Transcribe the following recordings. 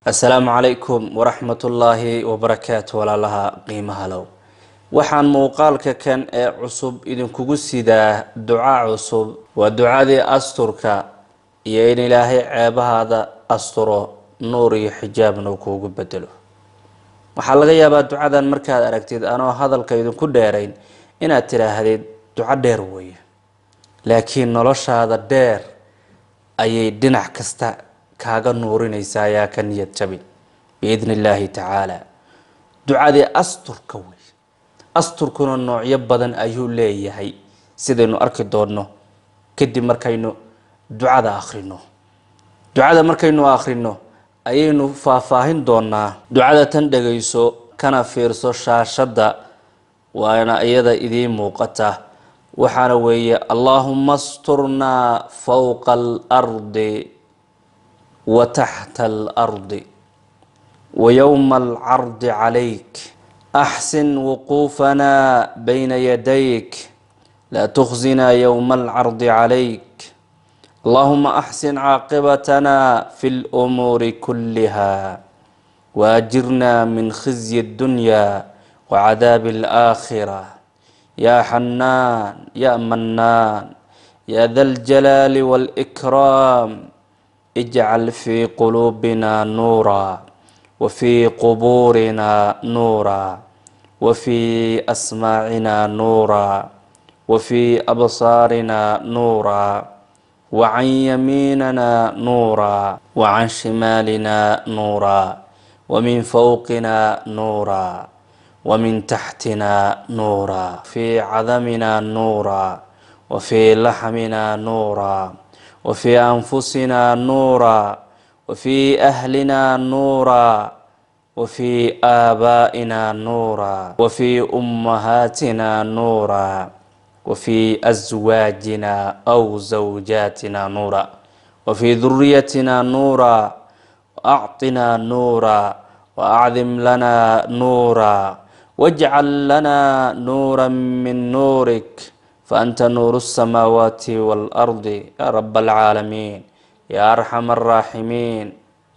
assalaamu calaykum waraxmatullaahi wabarakaatu walaalaha qiimaha low waxaan muuqaalka kan ee cusub idinkugu sidaa duca cusub waa ducadii asturka iyo in ilaahay ceebahaada asturo nuur iyo xijaabna uu kuugu bedelo waxaa laga yaabaa ducadan markaad aragtid anoo hadalka idinku dheerayn inaad tidhaahdid duco dheer weeye laakiin noloshaada dheer ayay dhinac kasta kaaga nuurinaysaa ayaa ka niyad jabin biidni illaahi tacaala ducadii asturka wey asturkuna noocyo badan ayuu leeyahay sidaynu arki doonno kadib markaynu ducada akhrino ducada markaynu akhrino ayaynu faahfaahin doonaa ducada tan dhegayso kana fiirso shaashadda waana iyada idiin muuqata waxaana weeye allaahuma asturnaa fowqa alardi wa taxta alardi wa yowma alcardi calayk axsin wuquufanaa bayna yadayk laa tukhzinaa yowma alcardi calayk allahuma axsin caaqibatana fi lumuuri kulliha waajirna min khizyi اddunya wacadaabi alaakhira ya xanaan ya mannaan ya da ljalaali wاlإkraam ijcal fi quluubina nuura wfi qubuurina nuura wfi asmaacina nuura wfi absaarina nuura wacan yamiinana nuura wacan shimaalina nuura wamin fowqina nuura wamin taxtina nuura fi cadamina nuura wfi laxmina nuura wfi anfusina nuura wfi ahlina nuura wfi aabaa'ina nuura wfi ummahaatina nuura wfi aswaajina aw zawjaatina nuura wfi duriyatina nuura acطina nuura waacdim lana nuura wاjcal lana nuura min nuurik faanta nuuru الsamaawaati wاlardi ya rab اlcaalamiin ya arxam araaximiin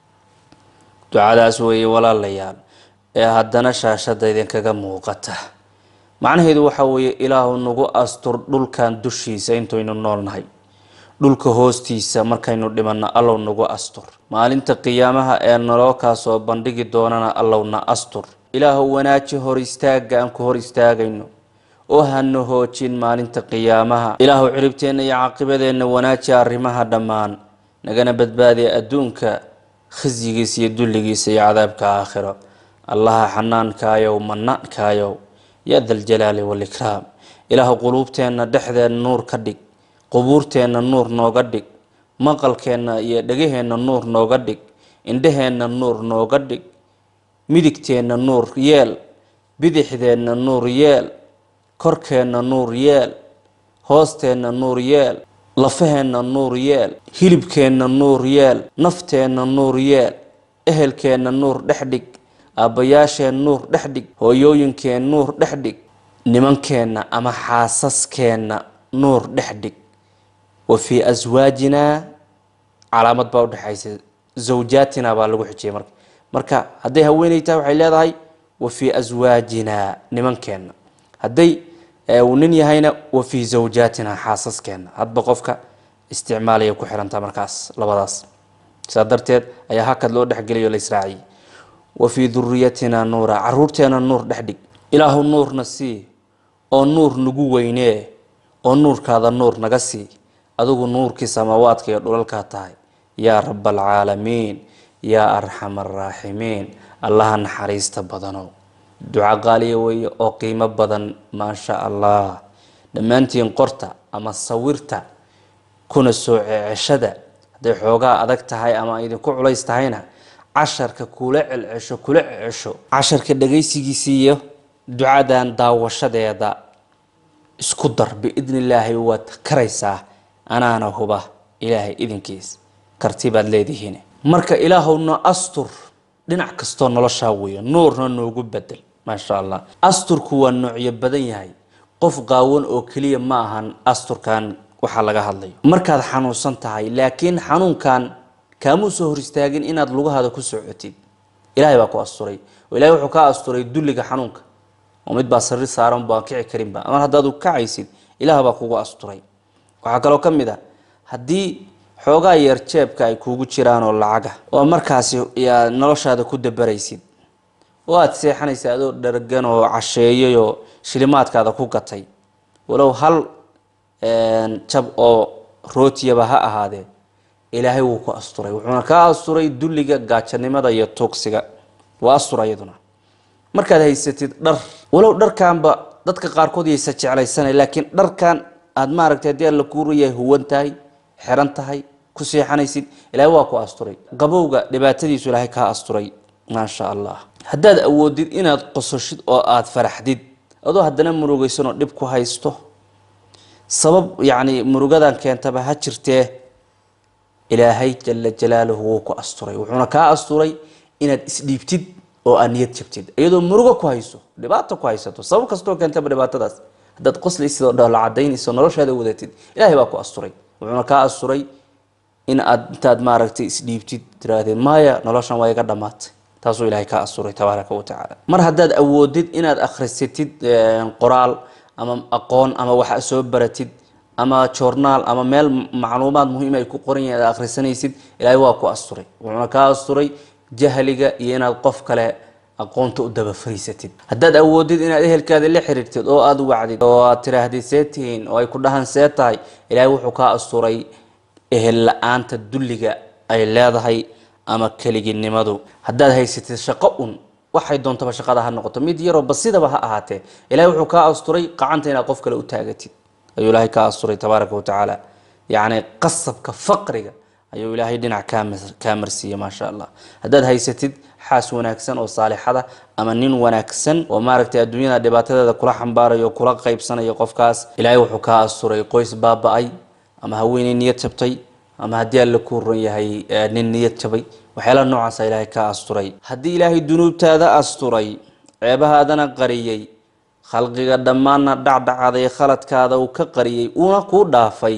ducadaas weeye walaalayaal ee haddana shaashada idinkaga muuqata macnaheedu waxa weeye ilaahu nagu astur dhulkan dushiisa intaynu noolnahay dhulka hoostiisa markaynu dhimanno allow nagu astur maalinta qiyaamaha ee naloo kaasoo bandhigi doonana allowna astur ilaahu wanaaji hor istaaga aan ku hor istaagayno oo hana hoojin maalinta qiyaamaha ilaahu ciribteenna iyo caaqibadeenna wanaaji arrimaha dhammaan nagana badbaadiya adduunka khasyigiisa iyo dulligiisa iyo cadaabka aakhiro allaha xanaankaayow mannaankaayow ya da ljalaali waalikraam ilaahu quluubteenna dhexdeenna nuur ka dhig qubuurteenna nuur nooga dhig maqalkeenna iyo dhegaheenna nuur nooga dhig indhaheenna nuur nooga dhig midigteenna nuur yeel bidixdeenna nuur yeel korkeenna nuur yeel hoosteenna nuur yeel lafaheenna nuur yeel hilibkeenna nuur yeel nafteenna nuur yeel ehelkeenna nuur dhex dhig aabbayaasheen nuur dhex dhig hooyooyinkeen nuur dhex dhig nimankeenna ama xaasaskeenna nuur dhex dhig wa fii aswaajinaa calaamad baa udhexaysa zawjaatina baa lagu xijiyay marka marka hadday haweeney tahay waxay leedahay wa fii aswaajinaa nimankeenna hadday uu nin yahayna wa fii zawjaatina xaasaskeenna hadba qofka isticmaalaya ku xirantaa markaas labadaas saa darteed ayaa hakad loo dhexgeliyo la israaciyay wa fii duriyatina nuura caruurteena nuur dhex dhig ilaahu nuurna sii oo nuur nagu weynee oo nuurkaada nuur naga sii adigu nuurkii samaawaadka iyo dhulalkaa tahay yaa raba alcaalamiin yaa arxam araaximiin allaha naxariista badanow duco qaaliya weeye oo qiimo badan maasha allah dhammaantiin qorta ama sawirta kuna soo ceceshada hadday xoogaa adag tahay ama idinku culays tahayna casharka kula celcesho kula cecesho casharka dhagaysigiisa iyo ducadan daawashadeeda isku dar biidni illaahi waad karaysaa anaana huba ilaahay idinkiis karti baad leedihiin marka ilaahowna astur dhinac kastoo noloshaa weeye nuurna noogu bedel maasha allah asturku waa noocyo badan yahay qof qaawan oo keliya ma ahan asturkan waxaa laga hadlayo markaad xanuunsan tahay laakiin xanuunkan kaamuu soo hor istaagin inaad lugahaada ku socotid ilaahay baa ku asturay oo ilahay wuxuu kaa asturay dulliga xanuunka oo mid baa sariir saaran baan kici karinba ama haddaad kacaysid ilaah baa kugu asturay waxaa kaloo ka mid a haddii xoogaa yeer jeebka ay kuugu jiraan oo lacaga oo markaasi yaa noloshaada ku dabaraysid oo aada seexanaysa adoo dhargan oo casheeyay oo shilimaadkaada ku gatay walow hal jab oo rootiyaba ha ahaadee ilaahay wuu ku asturay wuxuuna kaa asturay dulliga gaajanimada iyo tuugsiga waa astura iyaduna markaad haysatid dhar walow dharkanba dadka qaarkood yaysa jeclaysanay laakiin dharkan aada maaragtay haddii alla kuu rayahay huwan tahay xiran tahay ku seexanaysid ilaahay waa ku asturay qabowga dhibaatadiisu ilaahay kaa asturay maasha allah haddaad awoodid inaad qososhid oo aada faraxdid adoo haddana murugaysanoo dhib ku haysto sabab yacni murugadan keentaba ha jirtee ilaahay jala jalaaluhu wuu ku asturay wuxuuna kaa asturay inaad isdhiibtid oo aad niyad jabtid iyadoo murugo ku hayso dhibaato ku haysato sabab kastoo keentaba dhibaatadaas haddaad qoslaysid oo dhoola cadaynayso noloshaada wadatid ilaahay baa ku asturay wuxuuna kaa asturay in aad intaad maaragtay isdhiibtid tiraahdeen maya noloshan waa iga dhammaatay taasuu ilaahay kaa asturay tabaaraka wa tacaala mar haddaad awoodid inaad akhrisatid qoraal ama aqoon ama wax soo baratid ama joornaal ama meel macluumaad muhiim ay ku qoran yihin aad akhrisanaysid ilaahay waa ku asturay wuxuuna kaa asturay jahliga iyo inaad qof kale aqoonta u daba fariisatid haddaad awoodid inaad ehelkaada la xiriirtid oo aada wacdid oo aad tiraahdid see tihiin oo ay ku dhahan see tahay ilaahay wuxuu kaa asturay ehel la-aanta dulliga ay leedahay ama keliginimadu haddaad haysatid shaqo un waxay doontaba shaqada ha noqoto mid yaroo basidaba ha ahaatee ilahay wuxuu kaa asturay qacanta inaad qof kale u taagatid ayuu ilaahay kaa asturay tabaaraka wa tacaala yacni qasabka faqriga ayuu ilaahay dhinac kaa marsiiyey maasha allah haddaad haysatid xaas wanaagsan oo saalixada ama nin wanaagsan oo maaragtay adduunyada dhibaatadeeda kula xambaarayo o kula qaybsanayo qofkaas ilaahay wuxuu kaa asturay qoys baaba-ay ama haweeney niyad jabtay ama haddii alla kuu ron yahay nin niyad jabay waxyaalaha noocaasa ilaahay kaa asturay haddii ilaahay dunuubtaada asturay ceebahaadana qariyey khalqiga dhammaanna dhacdhacaaday khaladkaada uu ka qariyey uuna kuu dhaafay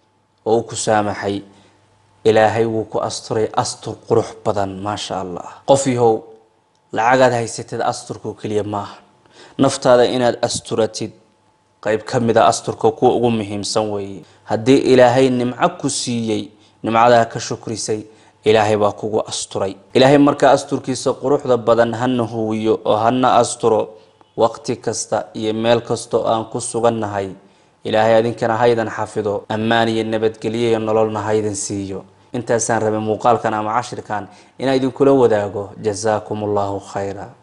oo uu ku saamaxay ilaahay wuu ku asturay astur qurux badan maasha allah qof yahow lacagaad haysatid asturkao keliya maaha naftaada inaad asturatid qeyb ka mid a asturka kuwa ugu muhiimsan weeye haddii ilaahay nimco ku siiyey nimcadaa ka shukrisay ilaahay baa kugu asturay ilaahay markaa asturkiisa quruxda badan hana huwiyo oo hana asturo waqti kasta iyo meel kastoo aan ku sugannahay ilaahay adinkana haydan xafido ammaan iyo nabadgelyo iyo nololna haydan siiyo intaasaan rabay muuqaalkan ama cashirkan inaan idinkula wadaago jasaakum allahu khayra